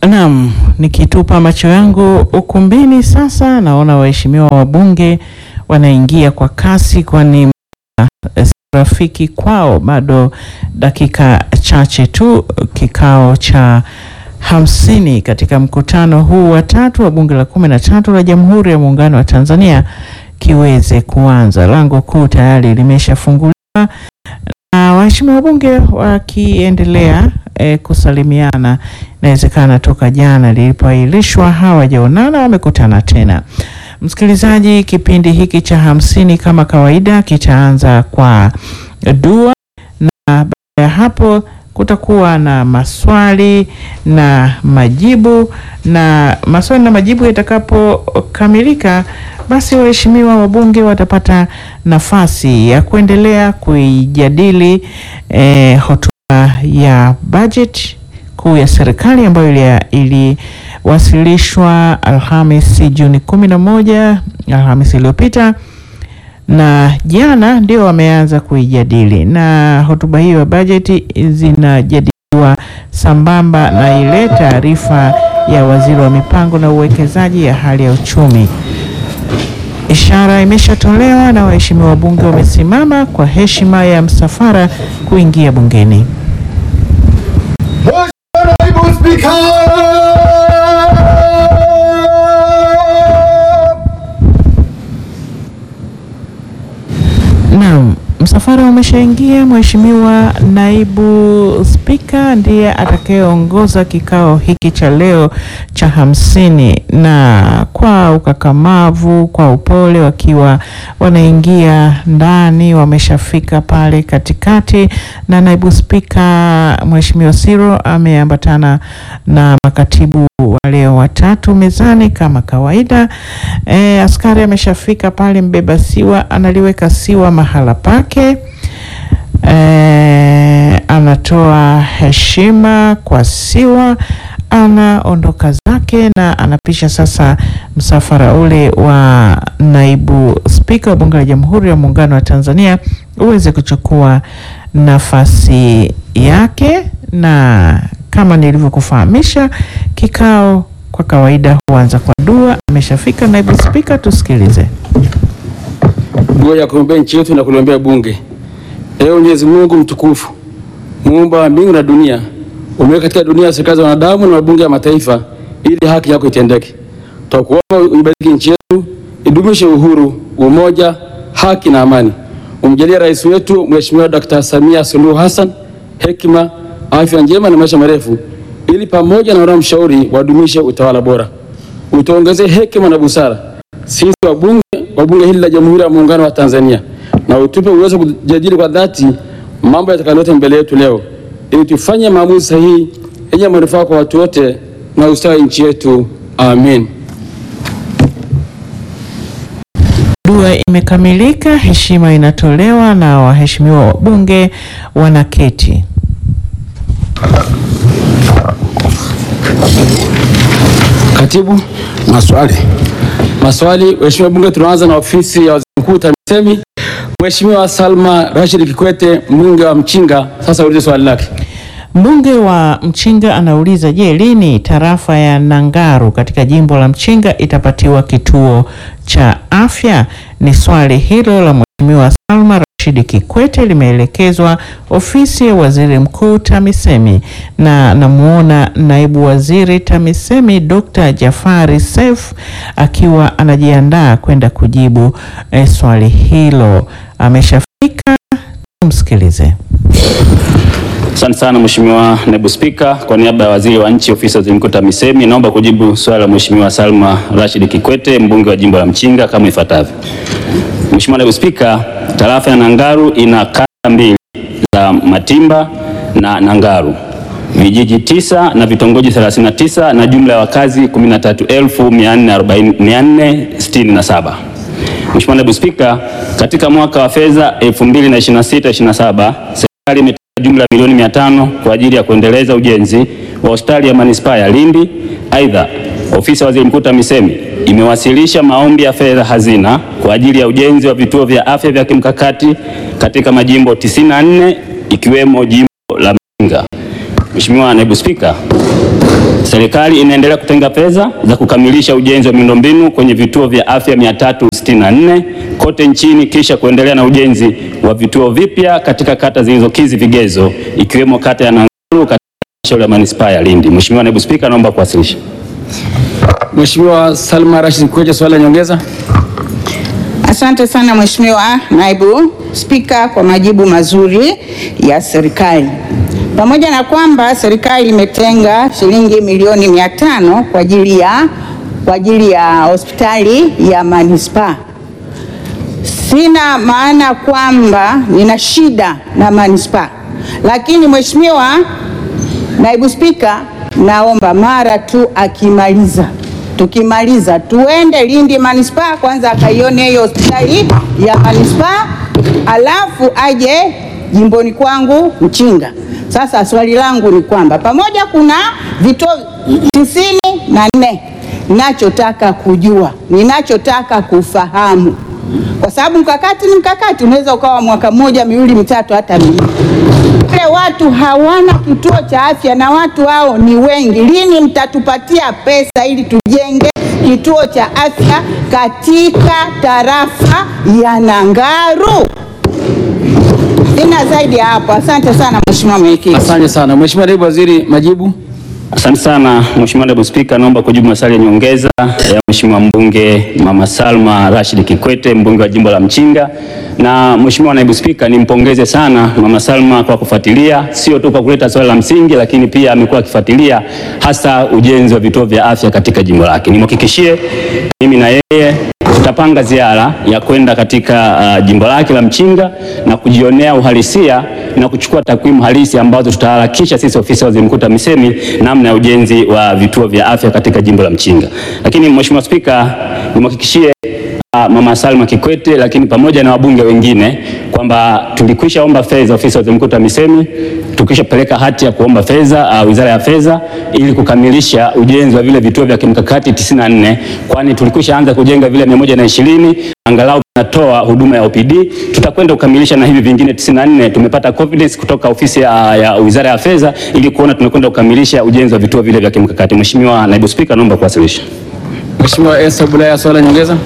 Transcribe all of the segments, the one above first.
Naam, nikitupa macho yangu ukumbini sasa, naona waheshimiwa wabunge wanaingia kwa kasi, kwani muda si rafiki kwao. Bado dakika chache tu kikao cha hamsini katika mkutano huu wa tatu wa bunge la kumi na tatu la Jamhuri ya Muungano wa Tanzania kiweze kuanza. Lango kuu tayari limeshafunguliwa na waheshimiwa wabunge wakiendelea e, kusalimiana. Inawezekana toka jana lilipoahirishwa hawajaonana, wamekutana tena. Msikilizaji, kipindi hiki cha hamsini kama kawaida kitaanza kwa dua na baada ya hapo kutakuwa na maswali na majibu, na maswali na majibu yatakapokamilika, basi waheshimiwa wabunge watapata nafasi ya kuendelea kuijadili eh, hotuba ya bajeti kuu ya serikali ambayo iliwasilishwa Alhamisi Juni kumi na moja, Alhamisi iliyopita na jana ndio wameanza kuijadili, na hotuba hiyo ya bajeti zinajadiliwa sambamba na ile taarifa ya waziri wa mipango na uwekezaji ya hali ya uchumi. Ishara imeshatolewa na waheshimiwa wabunge wamesimama kwa heshima ya msafara kuingia bungeni. Mheshimiwa Naibu Spika! Naam, msafara umeshaingia. Mheshimiwa naibu spika ndiye atakayeongoza kikao hiki cha leo cha hamsini, na kwa ukakamavu, kwa upole, wakiwa wanaingia ndani, wameshafika pale katikati, na naibu spika Mheshimiwa Siro ameambatana na makatibu wale watatu mezani kama kawaida. E, askari ameshafika pale, mbeba siwa analiweka siwa mahala pake. E, anatoa heshima kwa siwa, anaondoka zake na anapisha sasa msafara ule wa naibu spika wa bunge la Jamhuri ya Muungano wa Tanzania uweze kuchukua nafasi yake, na kama nilivyokufahamisha kikao kwa kawaida huanza kwa dua. Ameshafika naibu spika, tusikilize. Dua ya kuombea nchi yetu na kuliombea bunge. Ewe Mwenyezi Mungu mtukufu, muumba wa mbingu na dunia, umeweka katika dunia serikali za wanadamu na mabunge ya mataifa ili haki yako itendeke. Twakuomba uibariki nchi yetu, idumishe uhuru, umoja, haki na amani. Umjalie rais wetu Mheshimiwa Dr. Samia Suluhu Hassan hekima, afya njema na maisha marefu, ili pamoja na wanaomshauri wadumishe utawala bora. Utuongezee hekima na busara sisi wabunge wa bunge hili la Jamhuri ya Muungano wa Tanzania, na utupe uwezo kujadili kwa dhati mambo yatakayoleta mbele yetu leo, ili tufanye maamuzi sahihi yenye manufaa kwa watu wote na ustawi nchi yetu. Amen. Dua imekamilika, heshima inatolewa na waheshimiwa wabunge wanaketi. Katibu, Maswali. maswali. Mheshimiwa Bunge, tunaanza na ofisi ya Waziri Mkuu TAMISEMI. Mheshimiwa Salma Rashid Kikwete, mbunge wa Mchinga, sasa ulize swali lake. Mbunge wa Mchinga anauliza, je, lini tarafa ya Nangaru katika jimbo la Mchinga itapatiwa kituo cha afya? Ni swali hilo la Mheshimiwa Salma Rashidi Kikwete limeelekezwa ofisi ya Waziri Mkuu TAMISEMI, na namuona naibu waziri TAMISEMI Dr. Jafari Seif akiwa anajiandaa kwenda kujibu eh, swali hilo. Ameshafika, tumsikilize. Asante sana Mheshimiwa Naibu Spika, kwa niaba ya Waziri wa Nchi Ofisi ya Waziri Mkuu TAMISEMI, naomba kujibu swali la Mheshimiwa Salma Rashid Kikwete, mbunge wa jimbo la Mchinga kama ifuatavyo. Mheshimiwa Naibu Spika, tarafa ya Nangaru ina kata mbili za Matimba na Nangaru, vijiji tisa na vitongoji 39 na jumla ya wakazi 13467. Mheshimiwa Naibu Spika, katika mwaka wa fedha 2026/27 serikali imetenga jumla ya milioni 500 kwa ajili ya kuendeleza ujenzi wa hospitali ya manispaa ya Lindi. Aidha, ofisi ya Waziri Mkuu TAMISEMI imewasilisha maombi ya fedha hazina kwa ajili ya ujenzi wa vituo vya afya vya kimkakati katika majimbo 94 ikiwemo jimbo la Mchinga. Mheshimiwa Naibu Spika, serikali inaendelea kutenga fedha za kukamilisha ujenzi wa miundombinu kwenye vituo vya afya 364 kote nchini kisha kuendelea na ujenzi wa vituo vipya katika kata zilizokidhi vigezo ikiwemo kata ya Nanguru katika halmashauri ya manispaa ya Lindi. Mheshimiwa Naibu Spika, naomba kuwasilisha. Mheshimiwa Salma Rashid Kikwete, swali la nyongeza. Asante sana Mheshimiwa Naibu Spika kwa majibu mazuri ya serikali. Pamoja na kwamba serikali imetenga shilingi milioni mia tano kwa ajili ya kwa ajili ya hospitali ya manispaa, sina maana kwamba nina shida na manispaa, lakini Mheshimiwa Naibu Spika, naomba mara tu akimaliza tukimaliza tuende Lindi manispaa kwanza akaione hiyo hospitali ya manispaa, alafu aje jimboni kwangu Mchinga. Sasa swali langu ni kwamba pamoja kuna vituo tisini na nne, ninachotaka kujua, ninachotaka kufahamu, kwa sababu mkakati ni mkakati, unaweza ukawa mwaka mmoja, miwili, mitatu, hata minne wale watu hawana kituo cha afya na watu hao ni wengi. Lini mtatupatia pesa ili tujenge kituo cha afya katika tarafa ya Nangaru? Sina zaidi ya hapo. Asante sana Mheshimiwa Mwenyekiti. Asante sana Mheshimiwa Naibu Waziri, majibu. Asante sana Mheshimiwa Naibu Spika, naomba kujibu maswali ya nyongeza ya Mheshimiwa mbunge Mama Salma Rashid Kikwete, mbunge wa jimbo la Mchinga. Na Mheshimiwa Naibu Spika, nimpongeze sana Mama Salma kwa kufuatilia, sio tu kwa kuleta swali la msingi, lakini pia amekuwa akifuatilia hasa ujenzi wa vituo vya afya katika jimbo lake. Nimhakikishie mimi na yeye tutapanga ziara ya kwenda katika uh, jimbo lake la Mchinga na kujionea uhalisia na kuchukua takwimu halisi ambazo tutaharakisha sisi ofisi ya Waziri Mkuu TAMISEMI namna ya ujenzi wa vituo vya afya katika jimbo la Mchinga. Lakini Mheshimiwa Spika, nimhakikishie uh, Mama Salma Kikwete lakini pamoja na wabunge wengine kwamba tulikwisha omba fedha ofisi ya Waziri Mkuu TAMISEMI, tukishapeleka hati ya kuomba fedha uh, Wizara ya Fedha ili kukamilisha ujenzi wa vile vituo vya kimkakati 94 kwani tulikwisha anza kujenga vile 120 angalau tunatoa huduma ya OPD. Tutakwenda kukamilisha na hivi vingine 94. Tumepata confidence kutoka ofisi ya, ya Wizara ya Fedha ili kuona tunakwenda kukamilisha ujenzi wa vituo vile vya kimkakati. Mheshimiwa Naibu Spika, naomba kuwasilisha. Mheshimiwa Esther Bulaya, swali la nyongeza.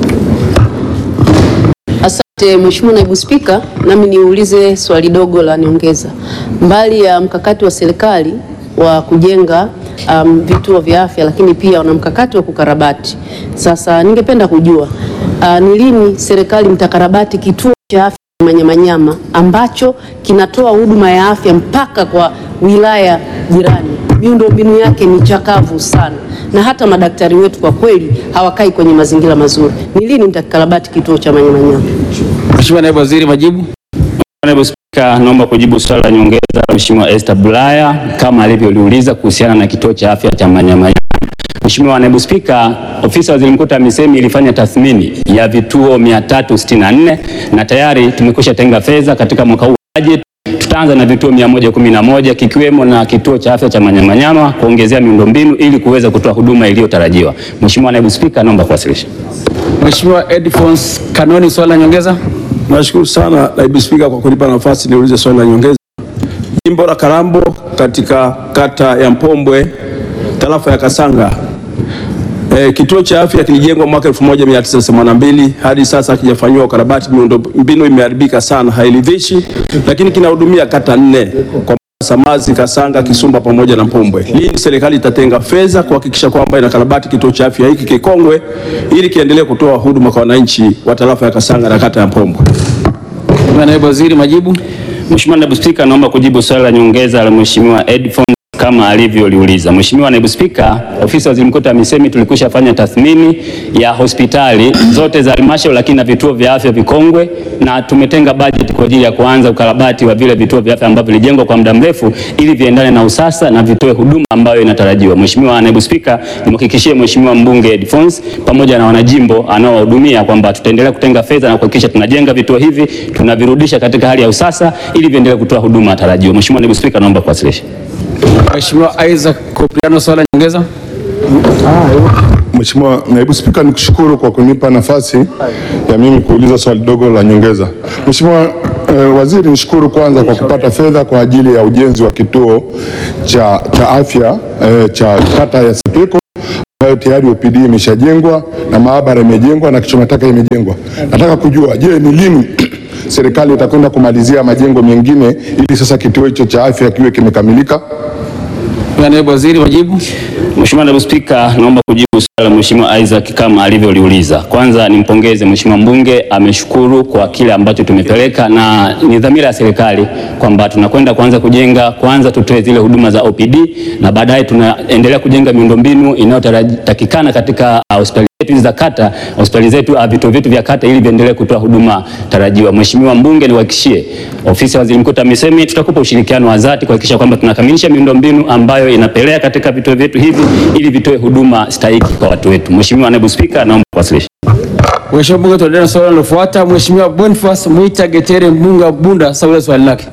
Asante Mheshimiwa Naibu Spika, nami niulize swali dogo la nyongeza. Mbali ya mkakati wa serikali wa kujenga um, vituo vya afya, lakini pia wana mkakati wa kukarabati. Sasa ningependa kujua uh, ni lini serikali mtakarabati kituo cha afya Manyamanyama ambacho kinatoa huduma ya afya mpaka kwa wilaya jirani. Miundombinu yake ni chakavu sana, na hata madaktari wetu kwa kweli hawakai kwenye mazingira mazuri. Ni lini mtakarabati kituo cha Manyamanyama? Mheshimiwa Naibu Waziri, majibu. Naibu Spika, naomba kujibu swali la nyongeza la Mheshimiwa Esther Bulaya kama alivyoliuliza kuhusiana na kituo cha afya cha Manyamanyama. Mheshimiwa Naibu Spika, ofisi ya Waziri Mkuu TAMISEMI ilifanya tathmini ya vituo 364 na tayari tumekwisha tenga fedha katika mwaka huu wa bajeti. Tutaanza na vituo 111 kikiwemo na kituo cha afya cha Manyamanyama kuongezea miundombinu ili kuweza kutoa huduma iliyotarajiwa. Mheshimiwa Naibu Spika, naomba kuwasilisha. Mheshimiwa Edfons Kanoni, swali la nyongeza. Nashukuru sana Naibu Spika kwa kunipa nafasi niulize swali la nyongeza. Jimbo la Kalambo katika kata ya Mpombwe tarafa ya Kasanga e, kituo cha afya kilijengwa mwaka 1982 hadi sasa hakijafanyiwa ukarabati. Miundombinu imeharibika sana, hairidhishi, lakini kinahudumia kata nne kwa Samazi, Kasanga, Kisumba pamoja na Mpombwe. Lini serikali itatenga fedha kuhakikisha kwamba inakarabati kituo cha afya hiki kikongwe ili kiendelee kutoa huduma kwa wananchi wa tarafa ya Kasanga na kata ya Mpombwe? Mheshimiwa Naibu Waziri, majibu. Mheshimiwa Naibu Spika, naomba kujibu swali la nyongeza la Mheshimiwa Edfon kama alivyoliuliza. Mheshimiwa Naibu Spika, ofisi ya Waziri Mkuu TAMISEMI tulikwisha fanya tathmini ya hospitali zote za halmashauri lakini na vituo vya afya vikongwe, na tumetenga bajeti kwa ajili ya kuanza ukarabati wa vile vituo vya afya ambavyo vilijengwa kwa muda mrefu ili viendane na usasa na vitoe huduma ambayo inatarajiwa. Mheshimiwa Naibu Spika, nimhakikishie Mheshimiwa mbunge Edfons pamoja na wanajimbo anaowahudumia kwamba tutaendelea kutenga fedha na kuhakikisha tunajenga vituo hivi, tunavirudisha katika hali ya usasa ili viendelee kutoa huduma tarajiwa. Mheshimiwa Naibu Spika, naomba kuwasilisha. Mheshimiwa Isaac Kopriano, swali la nyongeza. Mheshimiwa Naibu Spika, nikushukuru kwa kunipa nafasi ya mimi kuuliza swali dogo la nyongeza. Mheshimiwa eh, Waziri, nishukuru kwanza kwa kupata fedha kwa ajili ya ujenzi wa kituo cha, cha afya eh, cha kata ya Sepeko ambayo tayari OPD imeshajengwa na maabara imejengwa na kichoma taka imejengwa. Nataka kujua, je, ni lini serikali itakwenda kumalizia majengo mengine ili sasa kituo hicho cha afya kiwe kimekamilika? Mheshimiwa Naibu Waziri, majibu. Mheshimiwa Naibu Spika, naomba kujibu swali la Mheshimiwa Isaac kama alivyoliuliza. Kwanza nimpongeze Mheshimiwa mbunge, ameshukuru kwa kile ambacho tumepeleka na ni dhamira ya serikali kwamba tunakwenda kuanza kujenga, kwanza tutoe zile huduma za OPD na baadaye tunaendelea kujenga miundombinu inayotakikana katika uh, hospitali zetu hizi za kata, hospitali zetu, uh, vituo vyetu vya kata ili viendelee kutoa huduma tarajiwa. Mheshimiwa mbunge, niwahakikishie ofisi ya Waziri Mkuu TAMISEMI tutakupa ushirikiano wa dhati kuhakikisha kwamba tunakamilisha miundombinu ambayo inapelea katika vituo vyetu hivi ili vitoe huduma stahiki kwa watu wetu. Mheshimiwa Naibu Spika, naomba kuwasilisha. Mheshimiwa mbunge, tuendelee na swali linalofuata. Mheshimiwa Boniface Mwita Getere, mbunge wa Bunda, saulia swali lake.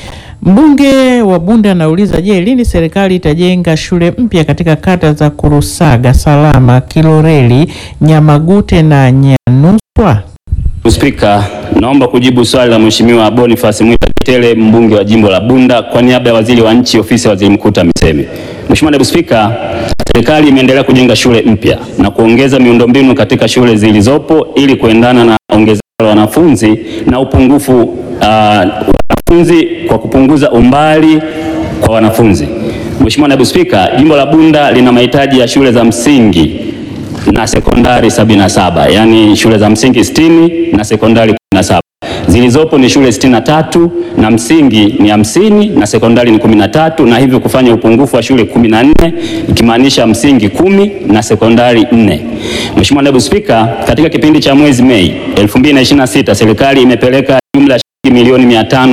Mbunge wa Bunda anauliza, je, lini serikali itajenga shule mpya katika kata za Kurusaga, Salama, Kiloreli, Nyamagute na Nyanuswa? Spika, naomba kujibu swali la Mheshimiwa Boniface Mwita Kitele mbunge wa jimbo la Bunda kwa niaba ya Waziri wa Nchi Ofisi ya Waziri Mkuu TAMISEMI. Mheshimiwa Naibu Spika, serikali imeendelea kujenga shule mpya na kuongeza miundombinu katika shule zilizopo ili kuendana na ongezeko la wanafunzi na upungufu uh, wanafunzi kwa kupunguza umbali kwa wanafunzi. Mheshimiwa Naibu Spika, jimbo la Bunda lina mahitaji ya shule za msingi na sekondari 77, yaani shule za msingi 60 na sekondari 17. Zilizopo ni shule 63 na msingi ni hamsini na sekondari ni 13 na hivyo kufanya upungufu wa shule 14 ikimaanisha msingi kumi na sekondari 4. Mheshimiwa Naibu Spika, katika kipindi cha mwezi Mei 2026 serikali imepeleka jumla ya shilingi milioni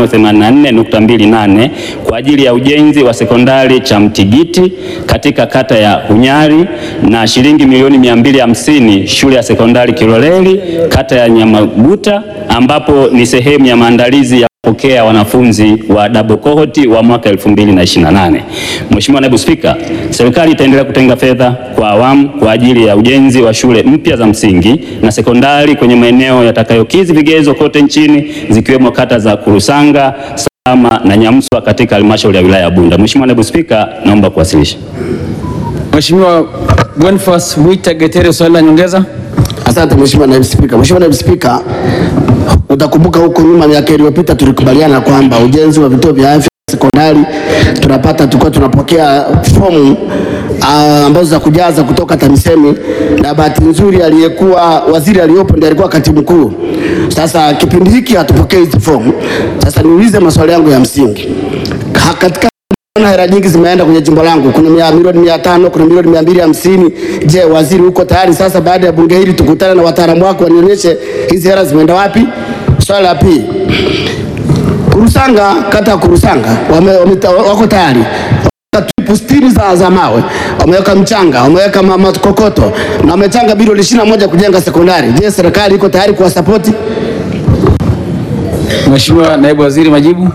584.28 kwa ajili ya ujenzi wa sekondari cha Mtigiti katika kata ya Hunyari na shilingi milioni 250 shule ya sekondari Kiloleli kata ya Nyamaguta ambapo ni sehemu ya maandalizi ya kupokea wanafunzi wa double cohort wa mwaka 2028. Mheshimiwa Naibu Spika, serikali itaendelea kutenga fedha kwa awamu kwa ajili ya ujenzi wa shule mpya za msingi na sekondari kwenye maeneo yatakayokidhi vigezo kote nchini zikiwemo kata za Kurusanga, Salama na Nyamswa katika halmashauri ya wilaya ya Bunda. Mheshimiwa Naibu Spika, naomba kuwasilisha. Mheshimiwa Boniface Mwita Getere, swali la nyongeza. Asante Mheshimiwa Naibu Spika. Mheshimiwa Naibu Spika, utakumbuka huko nyuma miaka iliyopita tulikubaliana kwamba ujenzi wa vituo vya afya sekondari tunapata tulikuwa tunapokea fomu ah, ambazo za kujaza kutoka TAMISEMI na bahati nzuri aliyekuwa waziri aliyopo ndiye alikuwa katibu mkuu. Sasa kipindi hiki hatupokei hizi fomu. Sasa niulize maswali yangu ya msingi Ha- katika Naona hela nyingi zimeenda kwenye jimbo langu, kuna mia- milioni mia tano, kuna milioni mia mbili hamsini. Je, waziri uko tayari sasa baada ya bunge hili tukutane na wataalamu wako wanionyeshe hizi hela zimeenda wapi? Swali la pili, Kurusanga, kata ya Kurusanga wame, wame, wako tayari Wameweka tripu sitini za, za mawe, wameweka mchanga, wameweka ma- makokoto na wamechanga bilioni ishirini na moja kujenga sekondari. Je, serikali iko tayari kuwasapoti? Mheshimiwa Naibu Waziri, majibu.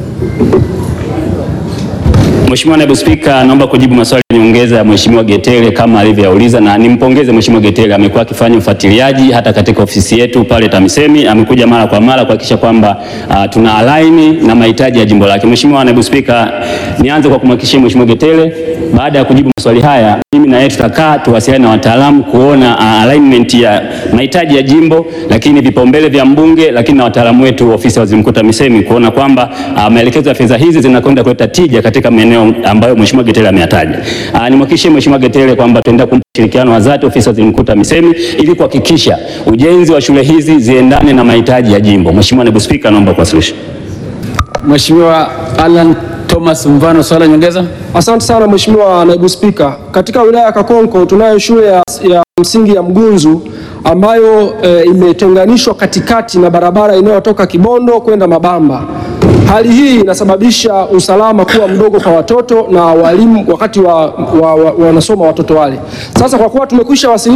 Mheshimiwa Naibu Spika, naomba kujibu maswali ya nyongeza ya Mheshimiwa Getere kama alivyoyauliza, na nimpongeze Mheshimiwa Getere, amekuwa akifanya ufuatiliaji hata katika ofisi yetu pale TAMISEMI, amekuja mara kwa mara kuhakikisha kwamba uh, tuna align na mahitaji ya jimbo lake. Mheshimiwa Naibu Spika, nianze kwa kumhakikishia Mheshimiwa Getere, baada ya kujibu maswali haya, mimi na yeye tutakaa tuwasiliane na wataalamu kuona uh, alignment ya mahitaji ya jimbo, lakini vipaumbele vya mbunge, lakini na wataalamu wetu ofisi ya Waziri Mkuu TAMISEMI kuona kwamba uh, maelekezo ya fedha hizi zinakwenda kuleta tija katika maeneo ambayo Mheshimiwa Getere ameyataja. Uh, nimhakikishie Mheshimiwa Getere kwamba tutaendelea kumpa ushirikiano wa dhati ofisi ya Waziri Mkuu TAMISEMI ili kuhakikisha ujenzi wa shule hizi ziendane na mahitaji ya jimbo. Mheshimiwa Naibu Spika, naomba kuwasilisha. Mheshimiwa Alan Thomas Mvano, swali la nyongeza. Asante sana Mheshimiwa Naibu Spika. Katika wilaya ya Kakonko tunayo shule ya, ya msingi ya Mgunzu ambayo e, imetenganishwa katikati na barabara inayotoka Kibondo kwenda Mabamba. Hali hii inasababisha usalama kuwa mdogo kwa watoto na walimu wakati wa, wa, wa, wanasoma watoto wale. Sasa kwa kuwa tumekwisha wasilisha ombi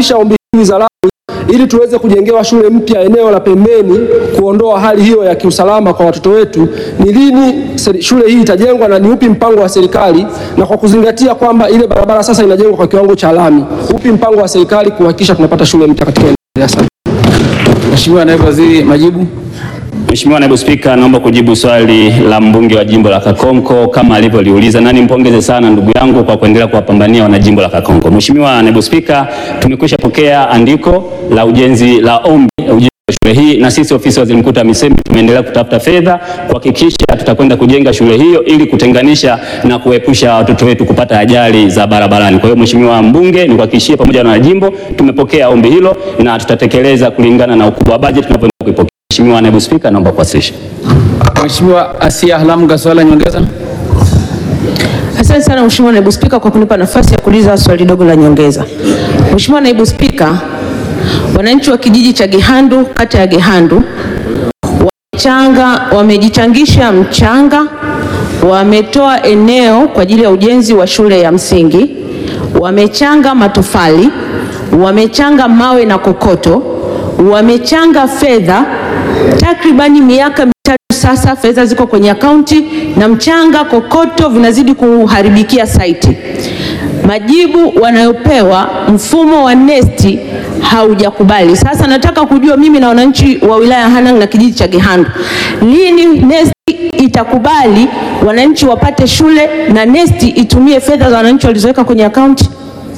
za lami ili tuweze kujengewa shule mpya eneo la pembeni, kuondoa hali hiyo ya kiusalama kwa watoto wetu. Ni lini seri- shule hii itajengwa na ni upi mpango wa serikali, na kwa kuzingatia kwamba ile barabara sasa inajengwa kwa kiwango cha lami, upi mpango wa serikali kuhakikisha tunapata shule mpya katika eneo hili? Asante. Mheshimiwa Naibu Waziri, majibu. Mheshimiwa Naibu Spika, naomba kujibu swali la mbunge wa jimbo la Kakonko kama alivyoliuliza, na nimpongeze sana ndugu yangu kwa kuendelea kuwapambania wana jimbo la Kakonko. Mheshimiwa Naibu Spika, tumekwisha pokea andiko la ujenzi la ombi la ujenzi wa shule hii, na sisi ofisi ya Waziri Mkuu TAMISEMI tumeendelea kutafuta fedha kuhakikisha tutakwenda kujenga shule hiyo ili kutenganisha na kuepusha watoto wetu kupata ajali za barabarani. Kwa hiyo Mheshimiwa mbunge, nikuhakikishie pamoja na wanajimbo tumepokea ombi hilo na tutatekeleza kulingana na ukubwa wa bajeti tunavyoenda kuipokea. Mheshimiwa Naibu Spika, naomba kuwasilisha. Mheshimiwa Asia Halamga, swali la nyongeza. Asante sana Mheshimiwa Naibu Spika kwa kunipa nafasi ya kuuliza swali dogo la nyongeza. Mheshimiwa Naibu Spika, wananchi wa kijiji cha Gehandu, kata ya Gehandu wamechanga, wamejichangisha mchanga, wametoa eneo kwa ajili ya ujenzi wa shule ya msingi, wamechanga matofali, wamechanga mawe na kokoto, wamechanga fedha takribani miaka mitatu sasa, fedha ziko kwenye akaunti na mchanga, kokoto vinazidi kuharibikia saiti. Majibu wanayopewa mfumo wa nesti haujakubali. Sasa nataka kujua mimi na wananchi wa wilaya ya Hanang na kijiji cha Gehandu, lini nesti itakubali wananchi wapate shule na nesti itumie fedha za wananchi walizoweka kwenye akaunti?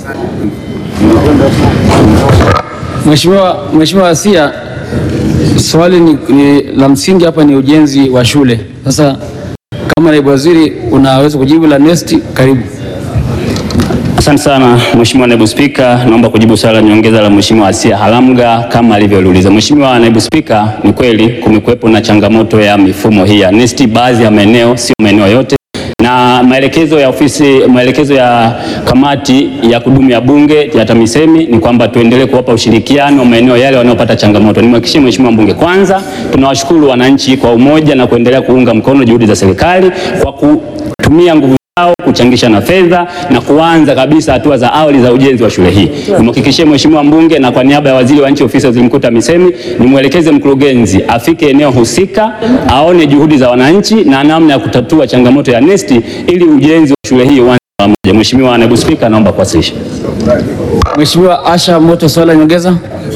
Mheshimiwa Mheshimiwa Asia, swali ni, ni la msingi hapa ni ujenzi wa shule. Sasa kama naibu waziri unaweza kujibu la nesti, karibu. Asante sana Mheshimiwa Naibu Spika, naomba kujibu swali la nyongeza la Mheshimiwa Asia Halamga kama alivyoliuliza. Mheshimiwa Naibu Spika, ni kweli kumekuwepo na changamoto ya mifumo hii ya NeST baadhi ya maeneo, sio maeneo yote, na maelekezo ya ofisi, maelekezo ya kamati ya kudumu ya Bunge ya TAMISEMI ni kwamba tuendelee kuwapa ushirikiano maeneo yale wanaopata changamoto. Nimhakikishie Mheshimiwa Mbunge, kwanza tunawashukuru wananchi kwa umoja na kuendelea kuunga mkono juhudi za serikali kwa kutumia nguvu zao kuchangisha na fedha na kuanza kabisa hatua za awali za ujenzi wa shule hii. Nimhakikishie Mheshimiwa mbunge na kwa niaba ya waziri wa nchi ofisi ya waziri mkuu TAMISEMI nimwelekeze mkurugenzi afike eneo husika aone juhudi za wananchi na namna ya kutatua changamoto ya NeST ili ujenzi wa shule hii uanze pamoja. Mheshimiwa Naibu Spika, naomba kuwasilisha. Mheshimiwa Asha Moto, swali la nyongeza.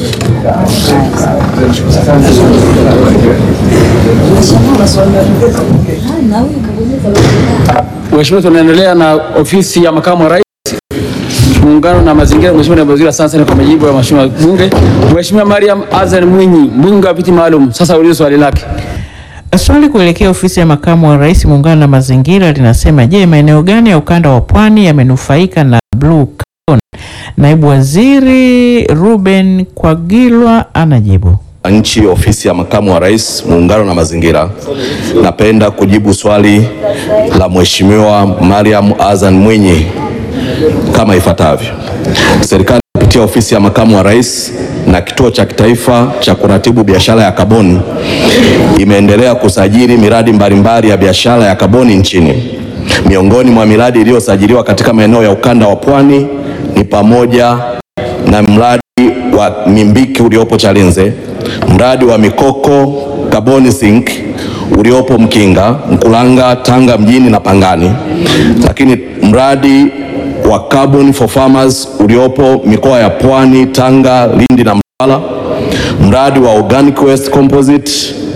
Mheshimiwa, tunaendelea na ofisi ya makamu wa rais muungano na mazingira. Mheshimiwa Naibu Waziri, asante sana kwa majibu ya Mheshimiwa Bunge. Mheshimiwa Mariam Azan Mwinyi, mbunge wa viti maalum, sasa ulize swali lake. Swali kuelekea ofisi ya makamu wa rais muungano na mazingira linasema, je, maeneo gani ya ukanda wa pwani yamenufaika na blue carbon? Naibu waziri Ruben Kwagilwa anajibu. Nchi ofisi ya makamu wa rais muungano na mazingira, napenda kujibu swali la Mheshimiwa Mariam Azan Mwinyi kama ifuatavyo. Serikali kupitia ofisi ya makamu wa rais na kituo cha kitaifa cha kuratibu biashara ya kaboni imeendelea kusajili miradi mbalimbali ya biashara ya kaboni nchini. Miongoni mwa miradi iliyosajiliwa katika maeneo ya ukanda wa pwani ni pamoja na mradi wa Mimbiki uliopo Chalinze, mradi wa Mikoko Kaboni Sink uliopo Mkinga, Mkulanga, Tanga mjini na Pangani, lakini mradi wa Carbon for Farmers uliopo mikoa ya Pwani, Tanga, Lindi na Mtwara, mradi wa Organic Waste Composite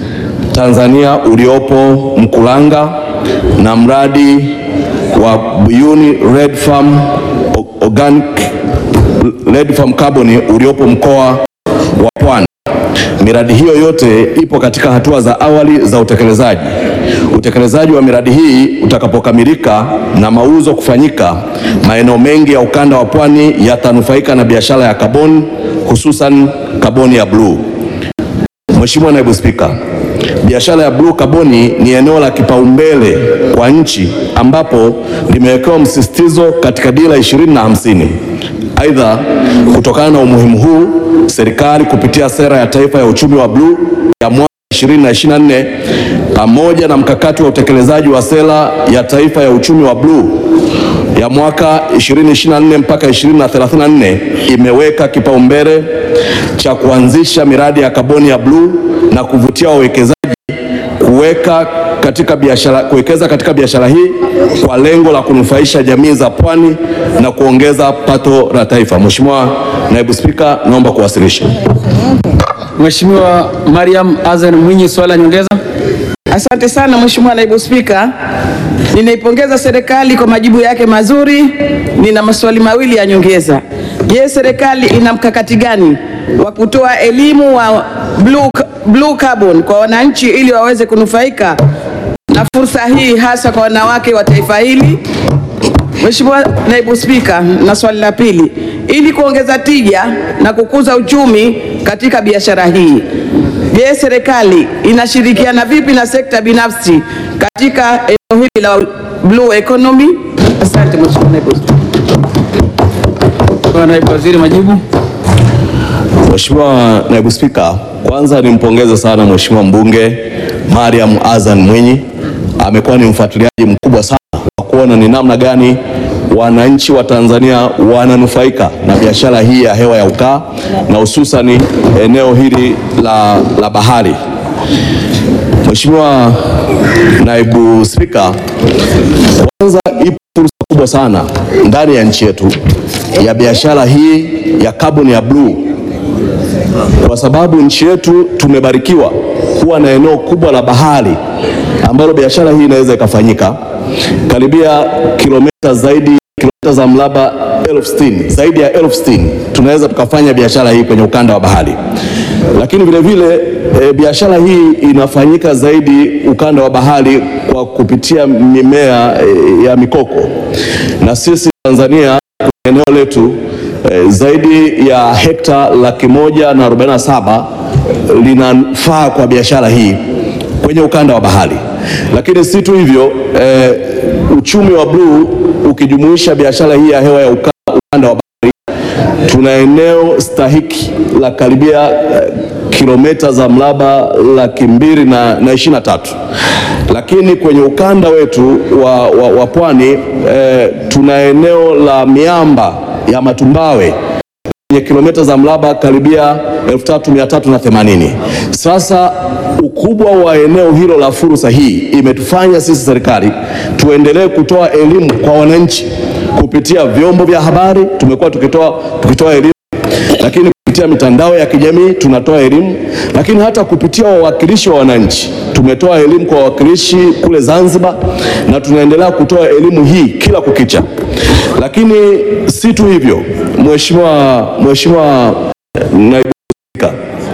Tanzania uliopo Mkulanga na mradi wa Buyuni Red Farm Organic Red Farm Carbon uliopo mkoa wa Pwani. Miradi hiyo yote ipo katika hatua za awali za utekelezaji. Utekelezaji wa miradi hii utakapokamilika na mauzo kufanyika, maeneo mengi ya ukanda wa Pwani yatanufaika na biashara ya kaboni, hususan kaboni ya bluu. Mheshimiwa Naibu Spika, biashara ya bluu kaboni ni eneo la kipaumbele kwa nchi ambapo limewekewa msisitizo katika dira ishirini na hamsini. Aidha, kutokana na umuhimu huu, serikali kupitia sera ya taifa ya uchumi wa bluu ya mwaka 2024 pamoja na mkakati wa utekelezaji wa sera ya taifa ya uchumi wa bluu ya mwaka 2024 mpaka 2034 imeweka kipaumbele cha kuanzisha miradi ya kaboni ya bluu na kuvutia wawekezaji kuweka katika biashara, kuwekeza katika biashara hii kwa lengo la kunufaisha jamii za pwani na kuongeza pato la taifa. Mheshimiwa Naibu Spika, naomba kuwasilisha. Mheshimiwa Mariam Azan Mwinyi, swali la nyongeza. Asante sana Mheshimiwa Naibu Spika, ninaipongeza serikali kwa majibu yake mazuri. Nina maswali mawili ya nyongeza. Je, serikali ina mkakati gani wa kutoa elimu wa blue, blue carbon kwa wananchi ili waweze kunufaika na fursa hii hasa kwa wanawake wa taifa hili? Mheshimiwa Naibu Spika, na swali la pili, ili kuongeza tija na kukuza uchumi katika biashara hii, je, serikali inashirikiana vipi na sekta binafsi katika eneo hili la blue economy? Asante Mheshimiwa Naibu Spika. Kwa naibu waziri majibu. Mheshimiwa Naibu Spika, kwanza nimpongeze sana Mheshimiwa mbunge Mariam Azan Mwinyi. Amekuwa ni mfuatiliaji mkubwa sana wa kuona ni namna gani wananchi wa Tanzania wananufaika na biashara hii ya hewa ya ukaa na hususani eneo hili la, la bahari. Mheshimiwa Naibu Spika, kwanza ipo fursa kubwa sana ndani ya nchi yetu ya biashara hii ya kaboni ya bluu kwa sababu nchi yetu tumebarikiwa kuwa na eneo kubwa la bahari ambalo biashara hii inaweza ikafanyika karibia kilomita zaidi kilomita za mraba elfu sitini zaidi ya elfu sitini tunaweza tukafanya biashara hii kwenye ukanda wa bahari, lakini vile vile e, biashara hii inafanyika zaidi ukanda wa bahari kwa kupitia mimea e, ya mikoko, na sisi Tanzania kwenye eneo letu e, zaidi ya hekta laki moja na arobaini na saba linafaa kwa biashara hii kwenye ukanda wa bahari. Lakini si tu hivyo e, uchumi wa bluu ukijumuisha biashara hii ya hewa ya uka- ukanda wa bahari, tuna eneo stahiki la karibia eh, kilomita za mraba laki mbili na, na ishirini na tatu lakini kwenye ukanda wetu wa, wa, wa pwani eh, tuna eneo la miamba ya matumbawe yenye kilomita za mraba karibia 3380. Sasa ukubwa wa eneo hilo la fursa hii imetufanya sisi serikali tuendelee kutoa elimu kwa wananchi kupitia vyombo vya habari. Tumekuwa tukitoa, tukitoa elimu lakini kupitia mitandao ya kijamii tunatoa elimu, lakini hata kupitia wawakilishi wa wananchi tumetoa elimu kwa wawakilishi kule Zanzibar, na tunaendelea kutoa elimu hii kila kukicha. Lakini si tu hivyo, Mheshimiwa Mheshimiwa Naibu Spika,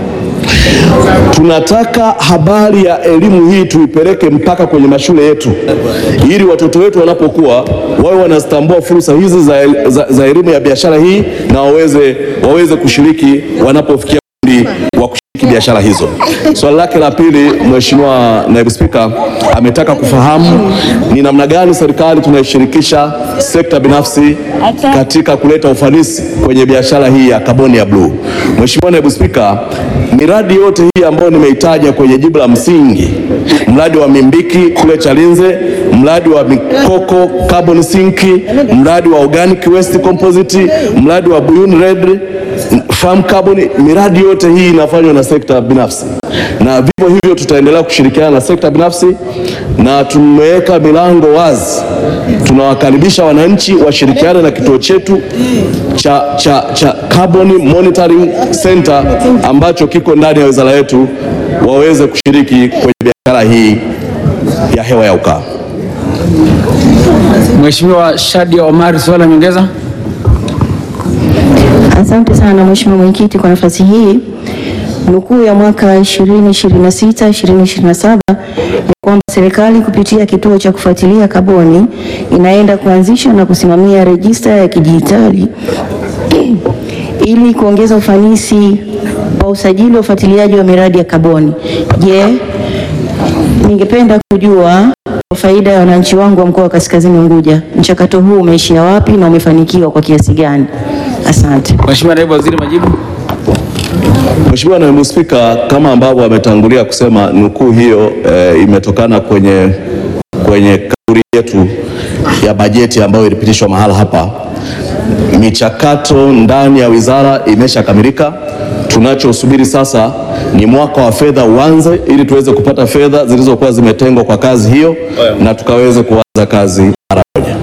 tunataka habari ya elimu hii tuipeleke mpaka kwenye mashule yetu, ili watoto wetu wanapokuwa wawe wanazitambua fursa hizi za, el- za, za elimu ya biashara hii na waweze, waweze kushiriki wanapofikia umri wa kushiriki biashara hizo. Swali lake la pili, Mheshimiwa Naibu Spika, ametaka kufahamu ni namna gani serikali tunaishirikisha sekta binafsi katika kuleta ufanisi kwenye biashara hii ya kaboni ya bluu. Mheshimiwa Naibu Spika, miradi yote hii ambayo nimeitaja kwenye jibu la msingi, mradi wa Mimbiki kule Chalinze, mradi wa Mikoko carbon sink, mradi wa organic waste composite, mradi wa Buyuni Red farm carbon, miradi yote hii inafanywa na sekta binafsi, na vivyo hivyo tutaendelea kushirikiana na sekta binafsi, na tumeweka milango wazi. Tunawakaribisha wananchi washirikiane na kituo chetu cha, cha, cha Carbon Monitoring Center ambacho kiko ndani ya wizara yetu, waweze kushiriki kwenye biashara hii ya hewa ya ukaa. Mheshimiwa Shadia Omari, swali la nyongeza. Asante sana Mheshimiwa Mwenyekiti kwa nafasi hii. Nukuu ya mwaka 2026 2027 ni kwamba serikali kupitia kituo cha kufuatilia kaboni inaenda kuanzisha na kusimamia rejista ya kidijitali ili kuongeza ufanisi wa usajili wa ufuatiliaji wa miradi ya kaboni. Je, ningependa kujua kwa faida ya wananchi wangu wa mkoa wa Kaskazini Unguja, mchakato huu umeishia wapi na umefanikiwa kwa kiasi gani? Asante. Mheshimiwa Naibu Waziri, majibu. Mheshimiwa Naibu Spika, kama ambavyo ametangulia kusema, nukuu hiyo eh, imetokana kwenye, kwenye kauli yetu ya bajeti ambayo ilipitishwa mahala hapa, michakato ndani ya wizara imeshakamilika. Tunachosubiri sasa ni mwaka wa fedha uanze, ili tuweze kupata fedha zilizokuwa zimetengwa kwa kazi hiyo na tukaweze kuanza kazi mara moja.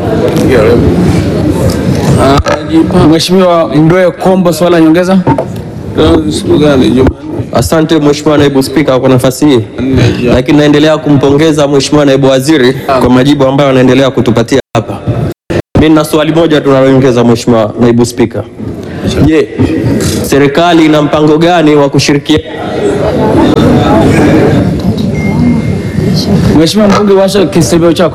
Mheshimiwa Mdoe Kombo, swala la nyongeza. Asante Mheshimiwa Naibu Spika kwa nafasi hii, lakini naendelea kumpongeza Mheshimiwa Naibu Waziri kwa majibu ambayo anaendelea kutupatia hapa. Mimi nina swali moja tunaloongeza Mheshimiwa Naibu Spika. Je, serikali ina mpango gani wa kushirikiana Mheshimiwa mbunge, washa kisemeo chako.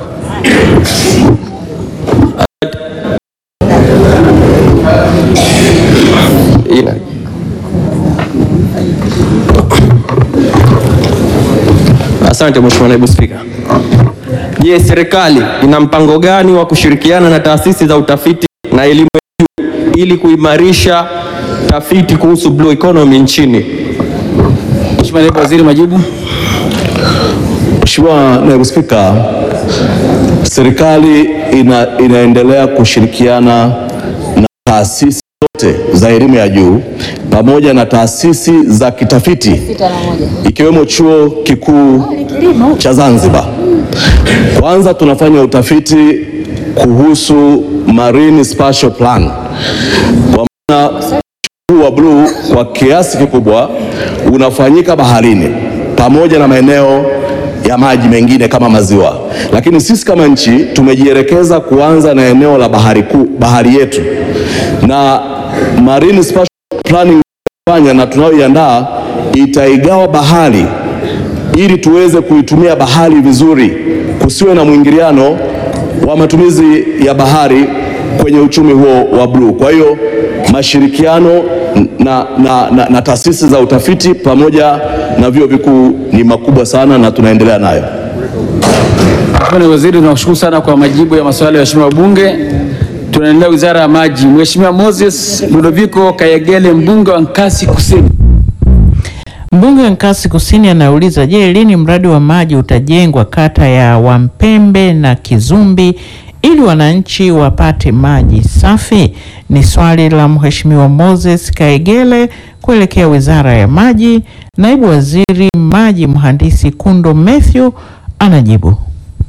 ina Asante Mheshimiwa Naibu Spika. Je, serikali ina mpango gani wa kushirikiana na taasisi za utafiti na elimu ya juu ili kuimarisha tafiti kuhusu blue economy nchini? Mheshimiwa Naibu Waziri, majibu. Mheshimiwa Naibu Spika, serikali ina, inaendelea kushirikiana na taasisi zote za elimu ya juu pamoja na taasisi za kitafiti ikiwemo Chuo Kikuu cha Zanzibar. Kwanza tunafanya utafiti kuhusu Marine Spatial Plan kwa maana huu wa bluu kwa kiasi kikubwa unafanyika baharini pamoja na maeneo ya maji mengine kama maziwa, lakini sisi kama nchi tumejielekeza kuanza na eneo la bahari kuu, bahari yetu na Marine Spatial Planning fanya na tunayoiandaa itaigawa bahari ili tuweze kuitumia bahari vizuri, kusiwe na mwingiliano wa matumizi ya bahari kwenye uchumi huo wa bluu. Kwa hiyo mashirikiano na, na, na, na taasisi za utafiti pamoja na vyuo vikuu ni makubwa sana na tunaendelea nayo. Mheshimiwa Naibu Waziri, tunakushukuru sana kwa majibu ya maswali ya waheshimiwa wabunge. Tunaendelea Wizara ya Maji. Mheshimiwa Moses Ludovico Kayegele, mbunge wa Nkasi Kusini. Mbunge wa Nkasi Kusini anauliza, je, lini mradi wa maji utajengwa kata ya Wampembe na Kizumbi ili wananchi wapate maji safi? Ni swali la Mheshimiwa Moses Kaegele kuelekea Wizara ya Maji. Naibu Waziri Maji Mhandisi Kundo Mathew anajibu.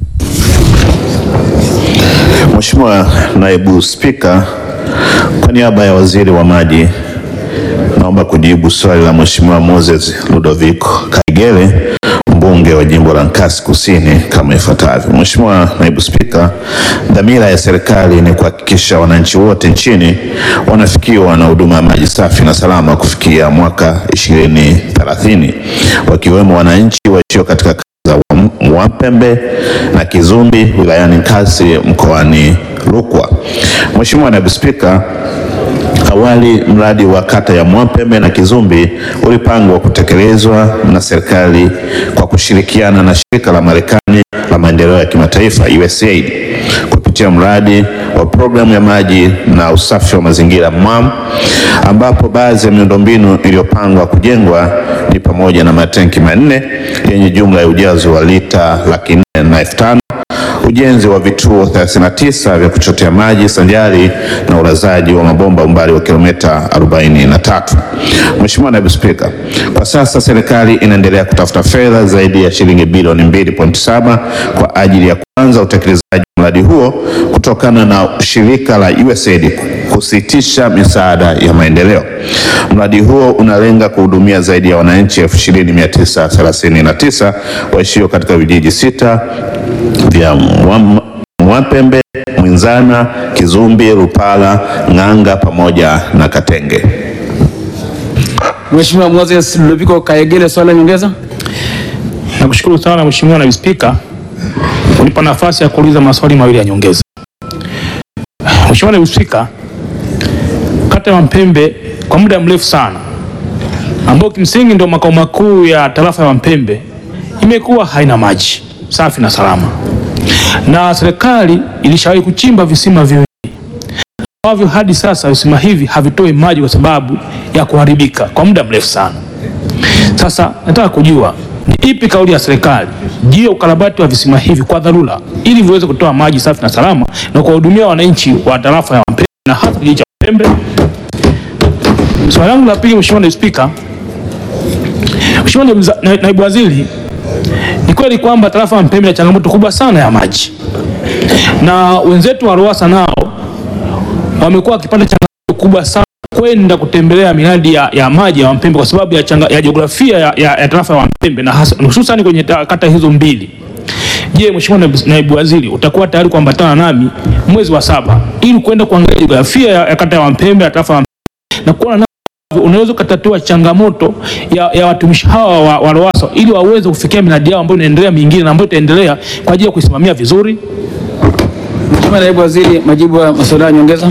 Mheshimiwa Naibu Spika, kwa niaba ya Waziri wa Maji naomba kujibu swali la Mheshimiwa Moses Ludovico Kaigele mbunge wa jimbo la Nkasi Kusini kama ifuatavyo. Mheshimiwa Naibu Spika, dhamira ya serikali ni kuhakikisha wananchi wote nchini wanafikiwa na huduma ya maji safi na salama kufikia mwaka 2030 wakiwemo wananchi waishio katika kata za Wapembe na Kizumbi wilayani Nkasi mkoani Rukwa. Mheshimiwa Naibu Spika, Awali mradi wa kata ya Mwapembe na Kizumbi ulipangwa kutekelezwa na serikali kwa kushirikiana na shirika la Marekani la maendeleo ya kimataifa USAID kupitia mradi wa programu ya maji na usafi wa mazingira MWAM, ambapo baadhi ya miundombinu iliyopangwa kujengwa ni pamoja na matenki manne yenye jumla ya ujazo wa lita laki nne na elfu tano ujenzi wa vituo 39 vya kuchotea maji sanjari na ulazaji wa mabomba umbali wa kilomita 43. Mheshimiwa Naibu Spika, kwa sasa serikali inaendelea kutafuta fedha zaidi ya shilingi bilioni 2.7 kwa ajili ya kuanza utekelezaji wa mradi huo kutokana na shirika la USAID kusitisha misaada ya maendeleo. Mradi huo unalenga kuhudumia zaidi ya wananchi 20939 waishio katika vijiji sita vya Mwa- Mwapembe, Mwinzana, Kizumbi, Rupala, Ng'anga pamoja na Katenge. Mheshimiwa Moses Ludovico Kayegele, swali la nyongeza. Nakushukuru sana Mheshimiwa Naibu Spika kunipa nafasi ya kuuliza maswali mawili ya nyongeza. Mheshimiwa Naibu Spika, kata ya Mpembe kwa muda mrefu sana ambao kimsingi ndio makao makuu ya tarafa ya Mpembe imekuwa haina maji safi na salama, na serikali ilishawahi kuchimba visima viwili ambavyo hadi sasa visima hivi havitoi maji kwa sababu ya kuharibika kwa muda mrefu sana. Sasa nataka kujua ni ipi kauli ya serikali juu ya ukarabati wa visima hivi kwa dharura ili viweze kutoa maji safi na salama na kuwahudumia wananchi wa tarafa ya Mpembe na hasa kijiji cha Mpembe? Swali langu la pili, Mheshimiwa Naibu Spika, Mheshimiwa Naibu Za- Na- Naibu Waziri, ni kweli kwamba tarafa ya Mpembe ina changamoto kubwa sana ya maji na wenzetu wa RUWASA nao wamekuwa wakipata changamoto kubwa sana kwenda kutembelea miradi ya, ya maji ya Mpembe kwa sababu ya, changa, ya jiografia ya, ya, ya tarafa ya Mpembe na hasa- hususan kwenye ta- kata hizo mbili. Je, Mheshimiwa Naibu, Naibu Waziri utakuwa tayari kuambatana nami mwezi wa saba ili kwenda kuangalia jiografia ya, ya kata ya Mpembe ya tarafa ya Mpembe na kuona namna ambavyo unaweza ukatatua changamoto ya, ya watumishi hawa wa, wa RUWASA ili waweze kufikia miradi yao ambayo inaendelea mingine na ambayo itaendelea kwa ajili ya kuisimamia vizuri. Mheshimiwa Naibu Waziri, majibu ya maswali ya nyongeza.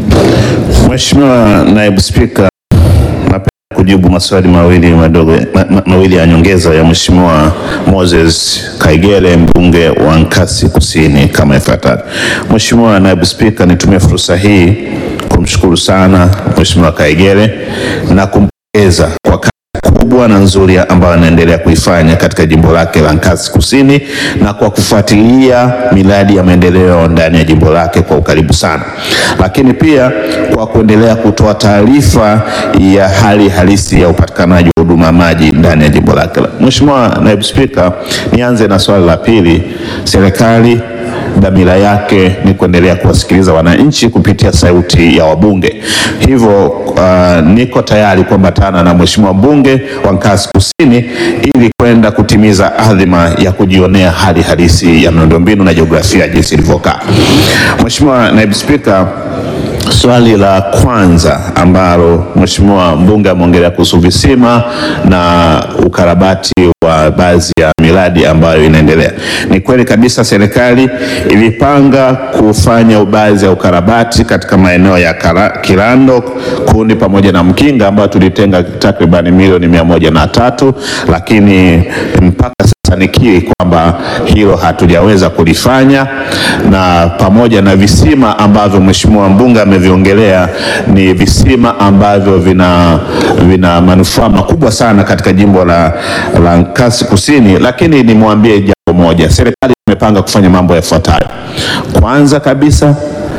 Mheshimiwa Naibu Spika, napenda kujibu maswali mawili madogo ma, ma, mawili ya nyongeza ya Mheshimiwa Moses Kaigere mbunge wa Nkasi Kusini kama ifuatavyo. Mheshimiwa Naibu Spika, nitumie fursa hii kumshukuru sana Mheshimiwa Kaigere na kumpongeza kwa kazi kubwa na nzuri ambayo anaendelea kuifanya katika jimbo lake la Nkasi Kusini na kwa kufuatilia miradi ya maendeleo ndani ya jimbo lake kwa ukaribu sana, lakini pia kwa kuendelea kutoa taarifa ya hali halisi ya upatikanaji wa huduma ya maji ndani ya jimbo lake. Mheshimiwa Naibu Spika, nianze na swali la pili. Serikali dhamira yake ni kuendelea kuwasikiliza wananchi kupitia sauti ya wabunge. Hivyo uh, niko tayari kuambatana na Mheshimiwa mbunge wa Nkasi Kusini ili kwenda kutimiza adhima ya kujionea hali halisi ya miundombinu na jiografia jinsi ilivyokaa. Mheshimiwa Naibu Spika, Swali la kwanza ambalo Mheshimiwa mbunge ameongelea kuhusu visima na ukarabati wa baadhi ya miradi ambayo inaendelea. Ni kweli kabisa serikali ilipanga kufanya baadhi ya ukarabati katika maeneo ya Kara- Kirando, Kuni pamoja na Mkinga ambayo tulitenga takriban milioni mia moja na tatu, lakini mpaka sasa nikiri kwamba hilo hatujaweza kulifanya, na pamoja na visima ambavyo Mheshimiwa mbunge ameviongelea ni visima ambavyo vina, vina manufaa makubwa sana katika jimbo la, la Nkasi Kusini, lakini nimwambie jambo moja, serikali imepanga kufanya mambo yafuatayo. Kwanza kabisa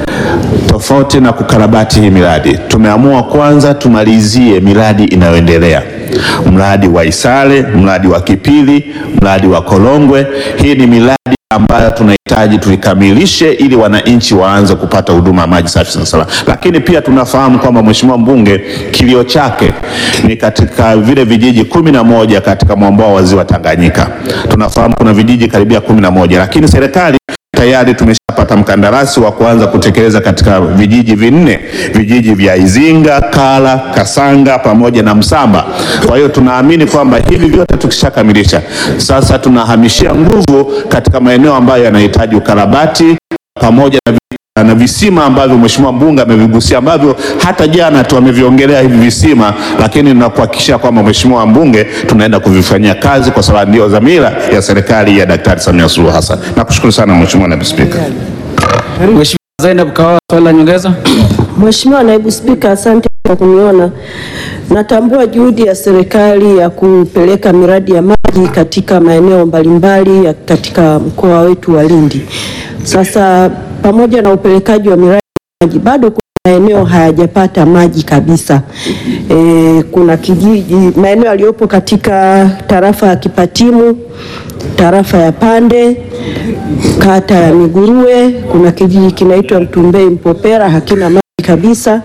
tofauti na kukarabati hii miradi, tumeamua kwanza tumalizie miradi inayoendelea, mradi wa Isale, mradi wa Kipili, mradi wa Kolongwe. Hii ni miradi ambayo tunahitaji tuikamilishe ili wananchi waanze kupata huduma ya maji safi na salama. Lakini pia tunafahamu kwamba Mheshimiwa mbunge kilio chake ni katika vile vijiji kumi na moja katika mwambao wa ziwa Tanganyika. Tunafahamu kuna vijiji karibia kumi na moja, lakini serikali tayari tumeshapata mkandarasi wa kuanza kutekeleza katika vijiji vinne, vijiji vya Izinga, Kala, Kasanga pamoja na Msamba. Kwa hiyo tunaamini kwamba hivi vyote tukishakamilisha, sasa tunahamishia nguvu katika maeneo ambayo yanahitaji ukarabati pamoja na vi- na visima ambavyo Mheshimiwa mbunge amevigusia ambavyo hata jana tu ameviongelea hivi visima, lakini nakuhakikishia kwamba Mheshimiwa mbunge tunaenda kuvifanyia kazi kwa sababu ndio dhamira ya serikali ya Daktari Samia Suluhu Hassan. Nakushukuru sana Mheshimiwa Naibu Spika. Mheshimiwa Zainab Kawawa, swali la nyongeza. Mheshimiwa Naibu Spika, asante kwa kuniona. Natambua juhudi ya serikali ya kupeleka miradi ya maji katika maeneo mbalimbali ya katika mkoa wetu wa Lindi. Sasa pamoja na upelekaji wa miradi ya maji bado kuna maeneo hayajapata maji kabisa. E, kuna kijiji maeneo yaliyopo katika tarafa ya Kipatimu, tarafa ya Pande, kata ya Miguruwe, kuna kijiji kinaitwa Mtumbei Mpopera hakina maji kabisa.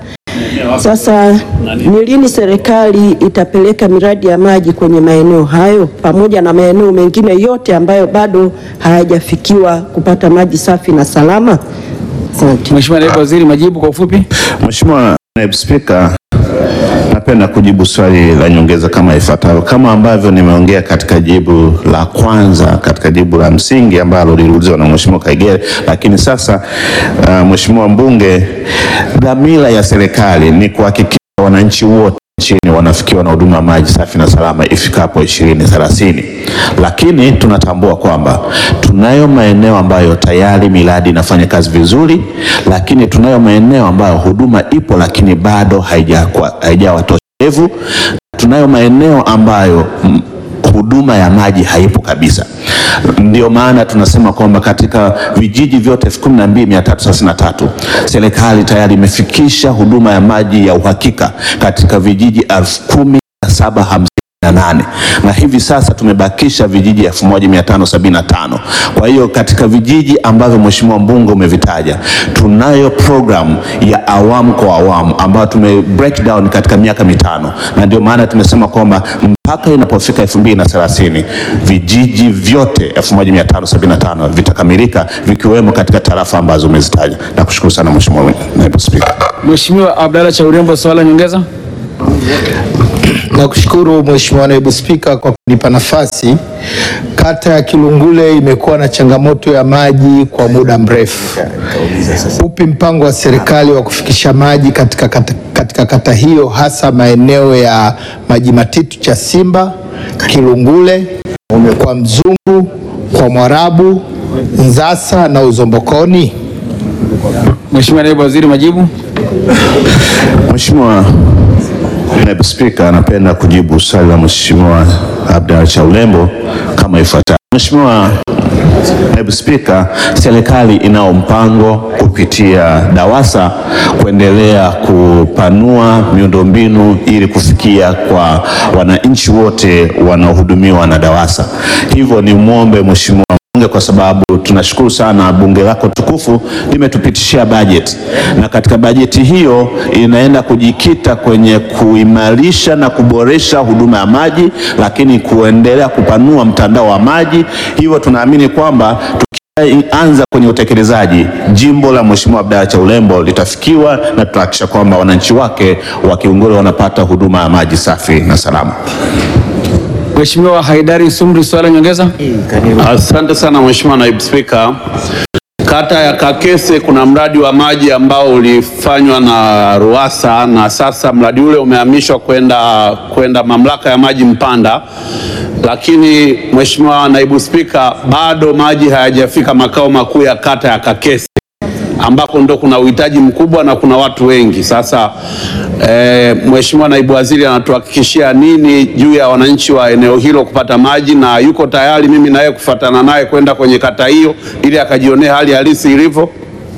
Sasa ni lini serikali itapeleka miradi ya maji kwenye maeneo hayo pamoja na maeneo mengine yote ambayo bado hayajafikiwa kupata maji safi na salama? Asante. Mheshimiwa Naibu Waziri, majibu kwa ufupi. Mheshimiwa Naibu Spika, napenda kujibu swali la nyongeza kama ifuatavyo. Kama ambavyo nimeongea katika jibu la kwanza, katika jibu la msingi ambalo liliulizwa na Mheshimiwa Kaigere, lakini sasa uh, Mheshimiwa mbunge, dhamira ya serikali ni kuhakikisha wananchi wote nchini wanafikiwa na huduma ya maji safi na salama ifikapo ishirini thelathini, lakini tunatambua kwamba tunayo maeneo ambayo tayari miradi inafanya kazi vizuri, lakini tunayo maeneo ambayo huduma ipo lakini bado haijawa haijawa toshevu. Tunayo maeneo ambayo mm, huduma ya maji haipo kabisa. Ndio maana tunasema kwamba katika vijiji vyote 12333 serikali tayari imefikisha huduma ya maji ya uhakika katika vijiji 10750 na nane na hivi sasa tumebakisha vijiji 1575. Kwa hiyo katika vijiji ambavyo Mheshimiwa mbunge umevitaja, tunayo program ya awamu kwa awamu ambayo tume break down katika miaka mitano, na ndio maana tumesema kwamba mpaka inapofika 2030 vijiji vyote 1575 vitakamilika vikiwemo katika tarafa ambazo umezitaja. Nakushukuru sana Mheshimiwa Naibu Spika. Mheshimiwa Abdalla Chaurembo, swala nyongeza. Nakushukuru Mheshimiwa Naibu Spika kwa kunipa nafasi. Kata ya Kilungule imekuwa na changamoto ya maji kwa muda mrefu. Upi mpango wa serikali wa kufikisha maji katika kata, katika kata hiyo hasa maeneo ya Maji Matitu cha Simba, Kilungule, kwa Mzumbu, kwa Mwarabu, Nzasa na Uzombokoni? Mheshimiwa Naibu Waziri, majibu. Mheshimiwa Naibu Spika, napenda kujibu swali la Mheshimiwa Abdalla Chaulembo kama ifuatavyo. Mheshimiwa Naibu Spika, serikali inao mpango kupitia DAWASA kuendelea kupanua miundombinu ili kufikia kwa wananchi wote wanaohudumiwa na DAWASA. Hivyo ni mwombe Mheshimiwa bunge kwa sababu tunashukuru sana bunge lako tukufu limetupitishia bajeti, na katika bajeti hiyo inaenda kujikita kwenye kuimarisha na kuboresha huduma ya maji, lakini kuendelea kupanua mtandao wa maji. Hivyo tunaamini kwamba tukianza kwenye utekelezaji, jimbo la Mheshimiwa Abdalla Chaulembo litafikiwa na tutahakikisha kwamba wananchi wake wa Kilungule wanapata huduma ya maji safi na salama. Mheshimiwa Haidari Sumri, swala nyongeza. Asante sana Mheshimiwa Naibu Spika. Kata ya Kakese kuna mradi wa maji ambao ulifanywa na RUWASA na sasa mradi ule umehamishwa kwenda kwenda mamlaka ya maji Mpanda, lakini Mheshimiwa Naibu Spika, bado maji hayajafika makao makuu ya kata ya Kakese ambako ndo kuna uhitaji mkubwa na kuna watu wengi. Sasa e, Mheshimiwa Naibu Waziri anatuhakikishia nini juu ya wananchi wa eneo hilo kupata maji, na yuko tayari mimi naye kufuatana naye kwenda kwenye kata hiyo ili akajionea hali halisi ilivyo?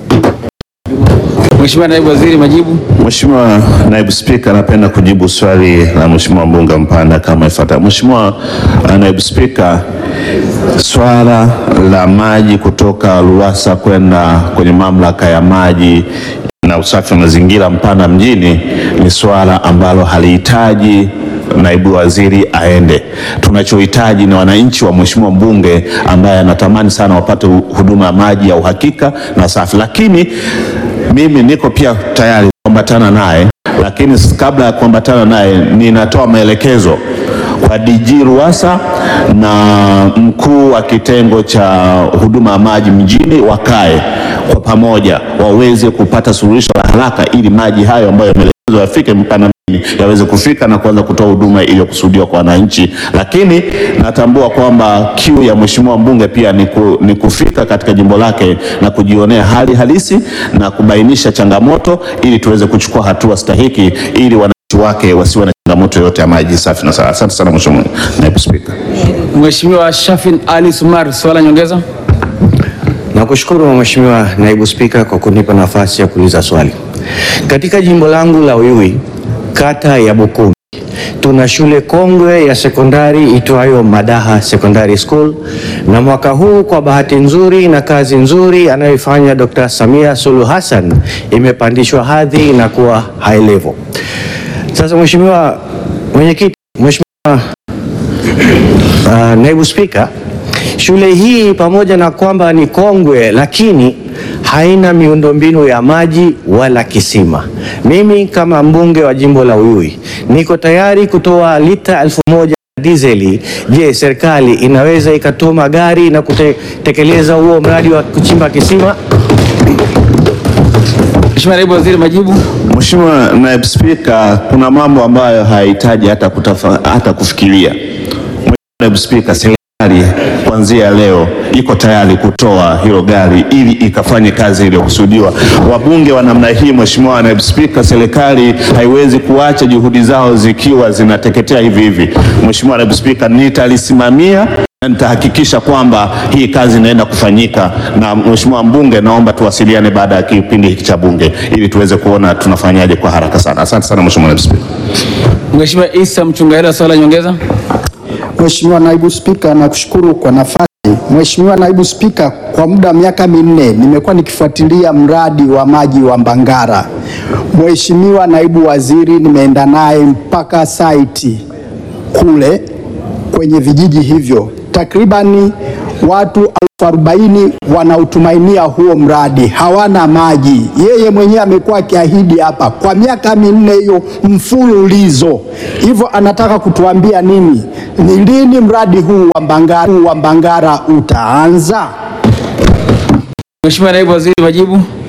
Mheshimiwa Naibu Waziri, majibu. Mheshimiwa Naibu Spika, napenda kujibu swali la Mheshimiwa mbunge Mpanda kama ifuatavyo. Mheshimiwa Naibu Spika, swala la maji kutoka RUWASA kwenda kwenye mamlaka ya maji na usafi wa mazingira Mpanda mjini ni swala ambalo halihitaji naibu waziri aende. Tunachohitaji ni wananchi wa mheshimiwa mbunge ambaye anatamani sana wapate huduma ya maji ya uhakika na safi, lakini mimi niko pia tayari kuambatana naye, lakini kabla ya kuambatana naye ninatoa maelekezo kwa DG RUWASA na mkuu wa kitengo cha huduma ya maji mjini wakae kwa pamoja waweze kupata suluhisho la haraka ili maji hayo ambayo yameelekezwa yafike Mpanda mjini yaweze kufika na kuanza kutoa huduma iliyokusudiwa kwa wananchi. Lakini natambua kwamba kiu ya mheshimiwa mbunge pia ni, ku, ni kufika katika jimbo lake na kujionea hali halisi na kubainisha changamoto ili tuweze kuchukua hatua stahiki ili wananchi wake wasiwe na changamoto yoyote ya maji safi na salama. Asante sana Mheshimiwa Naibu Spika. Mheshimiwa Shafin Ali Sumar, swala nyongeza. Nakushukuru Mheshimiwa Naibu Spika kwa kunipa nafasi ya kuuliza swali. Katika jimbo langu la Uyui, kata ya Bukumbi, tuna shule kongwe ya sekondari itwayo Madaha Secondary School, na mwaka huu kwa bahati nzuri na kazi nzuri anayoifanya Dr. Samia Suluhu Hassan imepandishwa hadhi na kuwa high level. Sasa Mheshimiwa Mwenyekiti, Mheshimiwa uh, Naibu Spika, shule hii pamoja na kwamba ni kongwe lakini haina miundombinu ya maji wala kisima. Mimi kama mbunge wa jimbo la Uyui niko tayari kutoa lita elfu moja dizeli. Je, serikali inaweza ikatuma gari na kutekeleza huo mradi wa kuchimba kisima? Mheshimiwa Naibu Waziri, majibu. Mheshimiwa Naibu Spika, kuna mambo ambayo hayahitaji hata, kutafa, hata kufikiria. Mheshimiwa Naibu Spika, serikali kwanza kuanzia leo iko tayari kutoa hilo gari ili ikafanye kazi iliyokusudiwa. Wabunge wa namna hii, Mheshimiwa Naibu Spika, serikali haiwezi kuacha juhudi zao zikiwa zinateketea hivi hivi. Mheshimiwa Naibu Spika, nitalisimamia na nitahakikisha kwamba hii kazi inaenda kufanyika. Na Mheshimiwa mbunge, naomba tuwasiliane baada ya kipindi hiki cha bunge ili tuweze kuona tunafanyaje kwa haraka sana. Asante sana Mheshimiwa Naibu Spika. Mheshimiwa Isa Mchungahela, swali la nyongeza. Mheshimiwa Naibu Spika, nakushukuru kwa nafasi. Mheshimiwa Naibu Spika, kwa muda wa miaka minne nimekuwa nikifuatilia mradi wa maji wa Mbangara. Mheshimiwa Naibu Waziri nimeenda naye mpaka saiti kule kwenye vijiji hivyo, takribani watu elfu arobaini wanautumainia huo mradi, hawana maji. Yeye mwenyewe amekuwa akiahidi hapa kwa miaka minne hiyo mfululizo. Hivyo anataka kutuambia nini? Ni lini mradi huu wa Mbangara, huu wa Mbangara utaanza? Mheshimiwa Naibu Waziri, majibu.